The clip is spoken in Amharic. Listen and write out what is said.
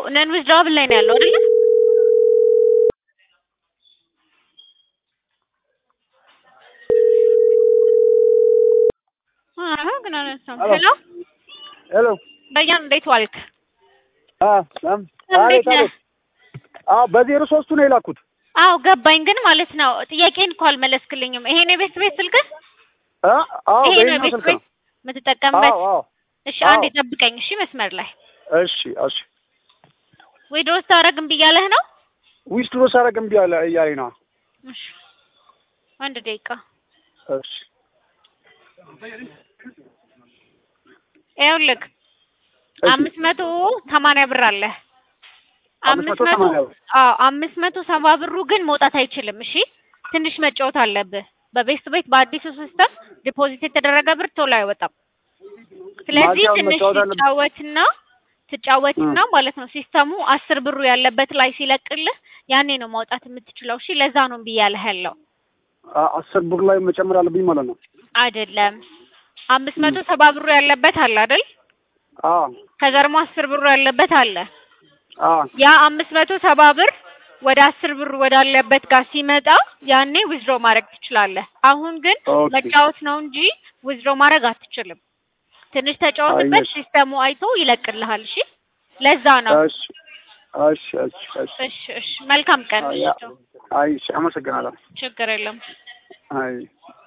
ነን ዊዝድራብል ላይ ነው ያለው አይደለ? አረ ግን አነሳም። ሄሎ ሄሎ በያን እንዴት ዋልክ? አ ሰላም እንዴት ነህ? አዎ በዜሮ ሶስቱ ነው የላኩት። አዎ ገባኝ። ግን ማለት ነው ጥያቄን እኮ አልመለስክልኝም። ይሄ ነው የቤት ቤት ስልክህ? አ አዎ ይሄ ነው በየትኛው የቤት ስልክ ቤት ነው? የምትጠቀምበት? አዎ አዎ እሺ አዎ። አንዴ ጠብቀኝ። እሺ መስመር ላይ እሺ እሺ ወይ ድሮ ስታደርግ እምቢ እያለህ ነው? ዊስትሮ ሳረግ እምቢ አለ እያለኝ ነው። እሺ አንድ ደቂቃ እሺ ይኸውልህ እሺ። አምስት መቶ ሰማንያ ብር አለ። አምስት አምስት መቶ መቶ ሰማንያ ብር። አዎ አምስት መቶ ሰባ ብሩ ግን መውጣት አይችልም። እሺ ትንሽ መጫወት አለብህ። በቤስት ቤት በአዲሱ ሲስተም ዲፖዚት የተደረገ ብር ቶሎ አይወጣም። ስለዚህ ማዚያውን ትንሽ መጫወት አለብህ። ትጫወትና ትጫወትና ማለት ነው ሲስተሙ አስር ብሩ ያለበት ላይ ሲለቅልህ ያኔ ነው ማውጣት የምትችለው። እሺ ለዛ ነው እምቢ እያለህ ያለው አ- አስር ብር ላይ መጨመር አለብኝ ማለት ነው። አይደለም። አምስት መቶ ሰባ ብሩ ያለበት አለ አይደል? አዎ ከዛ ደግሞ አስር ብሩ ያለበት አለ። አዎ ያ አምስት መቶ ሰባ ብር ወደ አስር ብር ወዳለበት ጋር ሲመጣ ያኔ ዊዝድሮ ማድረግ ትችላለህ። አሁን ግን ኦኬ። መጫወት ነው እንጂ ዊዝድሮ ማድረግ አትችልም። ትንሽ ተጫወትበት፣ አየሽ። ሲስተሙ አይቶ ይለቅልሃል። እሺ ለዛ ነው። እሺ እሺ እሺ እሺ እሺ እሺ፣ መልካም ቀን። አይ እሺ፣ አይ እሺ፣ አመሰግናለሁ። ችግር የለም። አይ